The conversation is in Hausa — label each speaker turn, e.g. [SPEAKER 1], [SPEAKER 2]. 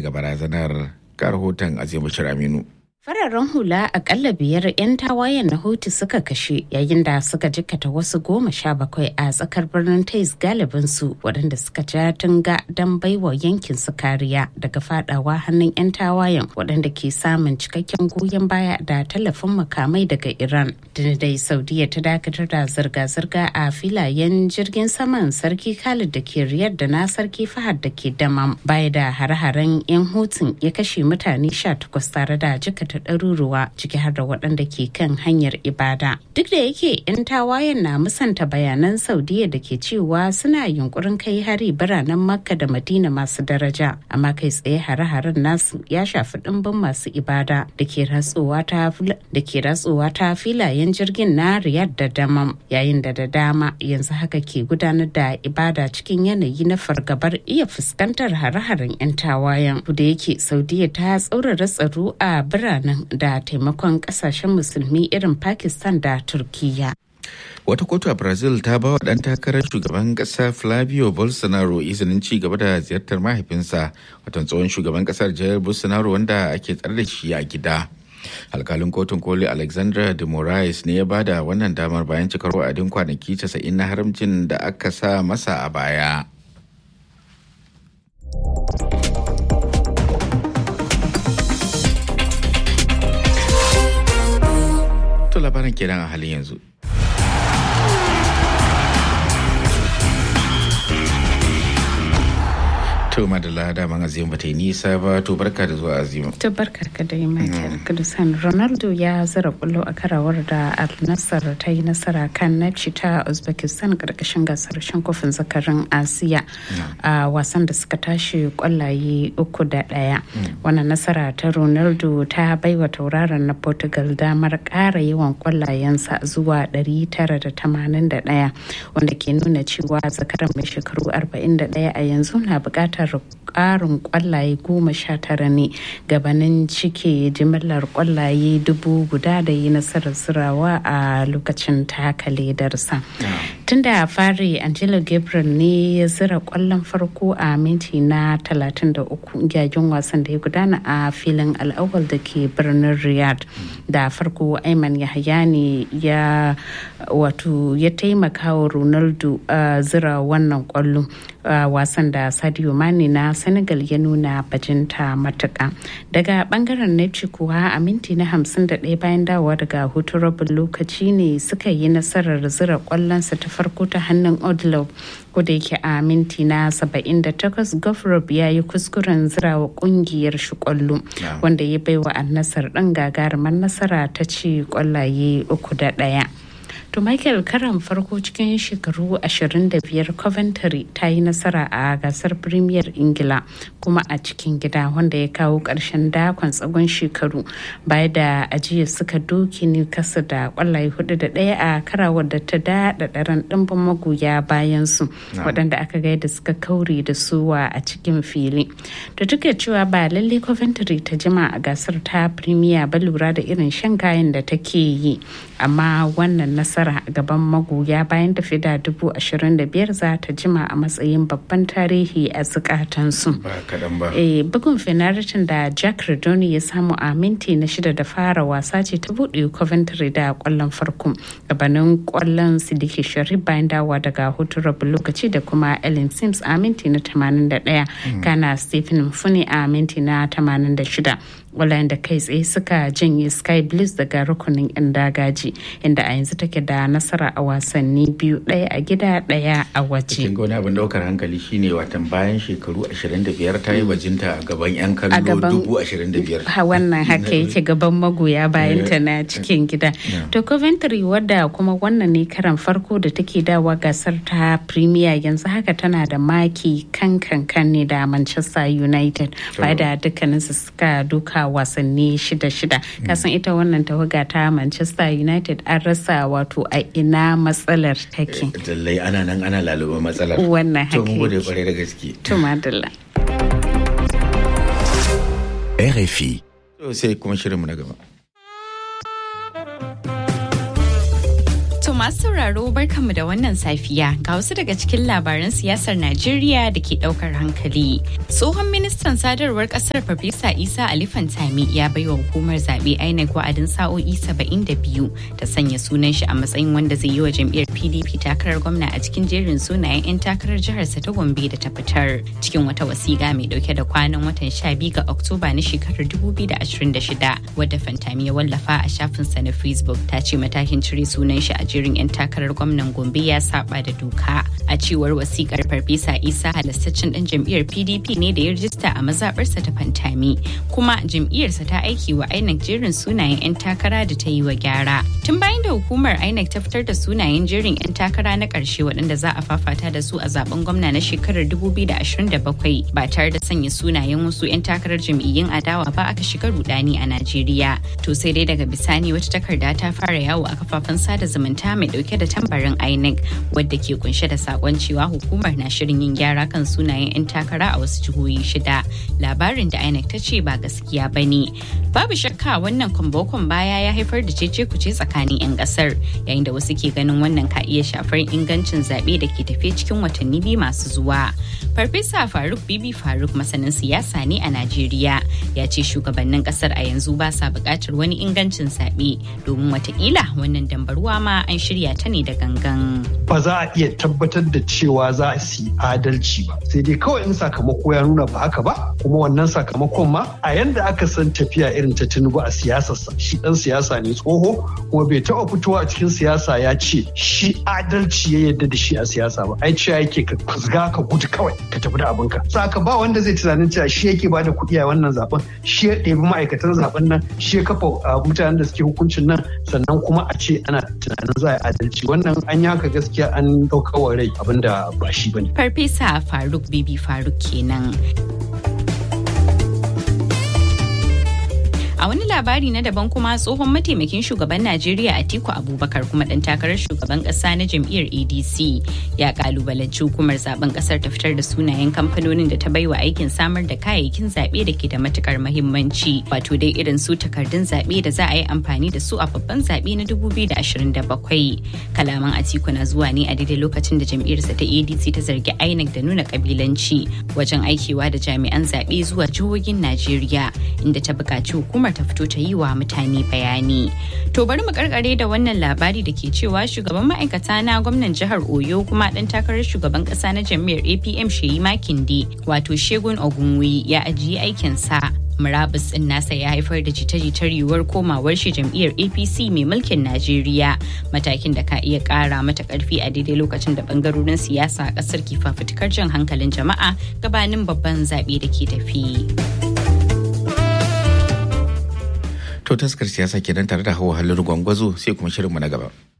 [SPEAKER 1] daga barazanar ga rahoton azimu aminu
[SPEAKER 2] Fararen hula akalla biyar 'yan tawayen na Houthi suka kashe yayin da suka jikkata wasu goma sha bakwai a tsakar birnin Tais galibin su waɗanda suka ja tunga don baiwa yankin su kariya daga fadawa hannun 'yan tawayen waɗanda ke samun cikakken goyon baya da tallafin makamai daga Iran. dai Saudiya ta dakatar da zirga-zirga a filayen jirgin saman Sarki Khalid da ke Riyadh da na Sarki Fahad da ke Damam baya da hare-haren 'yan Houthi ya kashe mutane 18 tare da jikkata ta ɗaruruwa ciki har da waɗanda ke kan hanyar ibada. Duk da yake 'yan tawayen na musanta bayanan Saudiya da ke cewa suna yunkurin kai hari biranen Makka da Madina masu daraja, amma kai tsaye hare-haren nasu ya shafi ɗimbin masu ibada da ke ratsuwa ta filayen jirgin na Riyadh da Damam, yayin da da dama yanzu haka ke gudanar da ibada cikin yanayi na fargabar iya fuskantar hare-haren 'yan tawayen. Da yake Saudiya ta tsaurara tsaro a biranen nan da taimakon kasashen musulmi irin pakistan da turkiya
[SPEAKER 1] wata kotu a brazil ta ba wa ɗan takarar shugaban ƙasa flavio bolsonaro izinin ci gaba da ziyartar mahaifinsa watan tsohon shugaban ƙasar jair bolsonaro wanda ake tsare da shi a gida alkalin kotun koli alexandra de moraes ne ya bada wannan damar bayan cikar wa'adin kwanaki 90 na haramcin da aka sa masa a baya to labarin kenan a halin yanzu. To madalla daman azima bata yi nisa ba to barka da zuwa azima.
[SPEAKER 2] To barka ka da yi Michael Kudusan Ronaldo ya zara kullo a karawar da Al Nassr ta yi nasara kan Nafci ta Uzbekistan karkashin gasar shan kofin zakarin Asiya a wasan da suka tashi kwallaye uku da ɗaya. Wannan nasara ta Ronaldo ta baiwa tauraron na Portugal damar ƙara yawan kwallayensa zuwa 981 wanda ke nuna cewa zakaran mai shekaru 41 a yanzu na buƙatar ƙarin kwallaye goma sha tara ne gabanin cike jimillar kwallaye dubu guda da yi nasarar zirawa a lokacin taka ledarsa. Tun da fari Angelo Gabriel ne ya zira kwallon farko a minti na 33 yayin wasan da ya gudana a filin al'awal da ke birnin Riyadh. Da farko Ayman Yahaya ne ya wato ya taimaka wa Ronaldo a zira wannan kwallo wasan da Sadio Mane na Senegal ya nuna bajinta matuka. Daga bangaren Nepci kuwa a minti na 51 bayan dawowa daga hutun rabin lokaci ne suka yi nasarar zira kwallonsa ta farko ta hannun Odlov da yake a minti na 78 Gofrob ya yi kuskuren zirawa kungiyar shi kwallo wanda ya baiwa annasar ɗan gagarumar nasara ta ci kwallaye uku da ɗaya. To Michael karan farko cikin shekaru 25 Coventry ta yi nasara a gasar Premier Ingila kuma a cikin gida wanda ya kawo ƙarshen dakon tsagon shekaru baya da ajiya suka doki Newcastle da kwallaye hudu da ɗaya a karawar da ta daɗa ɗaran ɗimbin magoya bayan su waɗanda aka ga da suka kaure da suwa a cikin fili. Da duk da cewa ba lalle Coventry ta jima a gasar ta Premier ba lura da irin shan kayan da take yi amma wannan nasara nasara a gaban magoya bayan tafi da dubu ashirin da biyar za ta jima a matsayin babban tarihi a zukatansu. bugun fenaritin da jack redoni ya samu a minti na shida da fara wasa ce ta buɗe coventry da kwallon farko gabanin kwallon sidiki sharif bayan dawa daga hutun rabin lokaci da kuma ellen sims a minti na 81 kana stephen funi a minti na 86 wallayen da kai tsaye suka janye sky blues daga rukunin yan dagaji inda a yanzu take da nasara a wasanni biyu ɗaya a gida ɗaya a waje.
[SPEAKER 1] Cikin wani abin daukar hankali shine watan bayan shekaru 25 ta yi bajinta a gaban 'yan kallo dubu 25.
[SPEAKER 2] Wannan haka yake gaban magoya bayan ta na cikin gida. To Coventry wadda kuma wannan ne karan farko da take dawa gasar ta Premier yanzu haka tana da maki kan kan kan ne da Manchester United. Ba da dukkaninsu suka duka wasanni shida-shida. Kasan ita wannan tawaga ta Manchester United an rasa wato a ina matsalar take.
[SPEAKER 1] Lallai ana nan ana laluba matsalar.
[SPEAKER 2] Wannan haka.
[SPEAKER 1] To mu gode kwarai da gaske.
[SPEAKER 2] To madalla.
[SPEAKER 3] RFI.
[SPEAKER 1] To sai kuma shirinmu na gaba.
[SPEAKER 4] To masu sauraro barkanmu da wannan safiya ga wasu daga cikin labaran siyasar Najeriya da ke daukar hankali. Tsohon ministan sadarwar kasar Farfesa Isa Ali Fantami ya baiwa hukumar zaɓe INEC wa'adin sa'o'i 72 ta sanya sunan shi a matsayin wanda zai yi wa jam'iyyar PDP takarar gwamna a cikin jerin sunayen 'yan takarar jiharsa ta Gombe da ta fitar. Cikin wata wasiƙa mai dauke da kwanan watan 12 ga Oktoba na shekarar 2026 wadda Fantami ya wallafa a shafinsa na Facebook ta ce matakin cire sunan shi a jerin 'yan takarar gwamnan Gombe ya saba da doka. A cewar wasikar Farfesa Isa halastaccen ɗan jam'iyyar PDP ne da ya rijista a mazaɓarsa ta Fantami, kuma jam'iyyarsa ta aiki wa INEC jerin sunayen 'yan takara da ta yi wa gyara. Tun bayan da hukumar INEC ta fitar da sunayen jerin 'yan takara na ƙarshe waɗanda za a fafata da su a zaben gwamna na shekarar 2027 ba tare da sanya sunayen wasu 'yan takarar jam'iyyun adawa ba aka shiga rudani a Najeriya. To sai dai daga bisani wata takarda ta fara yawo a kafafen sada zumunta mai dauke da tambarin INEC wadda ke kunshe da sakon cewa hukumar na shirin yin gyara kan sunayen 'yan takara a wasu jihohi shida. Labarin da INEC ta ce ba gaskiya ba ne. Babu shakka wannan kwambokon baya ya haifar da cece kuce tsakanin 'yan kasar yayin da wasu ke ganin wannan ka iya shafar ingancin zaɓe da ke tafe cikin watanni biyu masu zuwa. Farfesa Faruk Bibi Faruk masanin siyasa ne a Najeriya ya ce shugabannin kasar a yanzu ba sa buƙatar wani ingancin zaɓe domin watakila wannan dambaruwa ma an shirya ta ne da gangan.
[SPEAKER 5] Ba za a iya tabbatar da cewa za su yi adalci ba. Sai dai kawai in sakamako ya nuna ba haka ba, kuma wannan sakamakon ma a yanda aka san tafiya irin ta Tinubu a siyasarsa. Shi ɗan siyasa ne tsoho, kuma bai taɓa fitowa a cikin siyasa ya ce shi adalci ya yarda da shi a siyasa ba. Ai cewa yake ka kuzga ka gudu kawai ka tafi da abinka. Saka ba wanda zai tunanin cewa shi yake bada kuɗi a wannan zaben, shi ya ɗebi ma'aikatan zaben nan, shi ya kafa mutanen da suke hukuncin nan, sannan kuma a ce ana tunanin za a adalci wannan an yi haka gaskiya an ɗaukawa rai abinda ba shi bane.
[SPEAKER 4] Farfesa Faruk Bibi Faruk kenan. A wani labari na daban kuma tsohon mataimakin shugaban Najeriya Atiku Abubakar kuma dan takarar shugaban kasa na jam'iyyar ADC ya kalubalanci hukumar zaben kasar ta fitar da sunayen kamfanonin da ta baiwa aikin samar da kayayyakin zaɓe da ke da matukar mahimmanci wato dai irin su takardun zaɓe da za a yi amfani da su a babban zaɓe na 2027. Kalaman Atiku na zuwa ne a daidai lokacin da jam'iyyarsa ta ADC ta zargi INEC da nuna kabilanci wajen aikewa da jami'an zaɓe zuwa jihohin Najeriya inda ta buƙaci hukumar ta fito ta yi wa mutane bayani. To bari mu karkare da wannan labari da ke cewa shugaban ma'aikata na gwamnan jihar Oyo kuma dan takarar shugaban kasa na jam'iyyar APM Sheyi Makinde wato Shegun Ogunwi ya ajiye aikinsa murabus din nasa ya haifar da jita-jitar yiwuwar komawar shi jam'iyyar apc mai mulkin najeriya matakin da ka iya kara mata karfi a daidai lokacin da bangarorin siyasa a kasar ke fafutukar jan hankalin jama'a gabanin babban zaɓe da ke tafi.
[SPEAKER 1] To taskar siyasa kenan tare da hawa halin gwangwazo sai kuma shirinmu na gaba.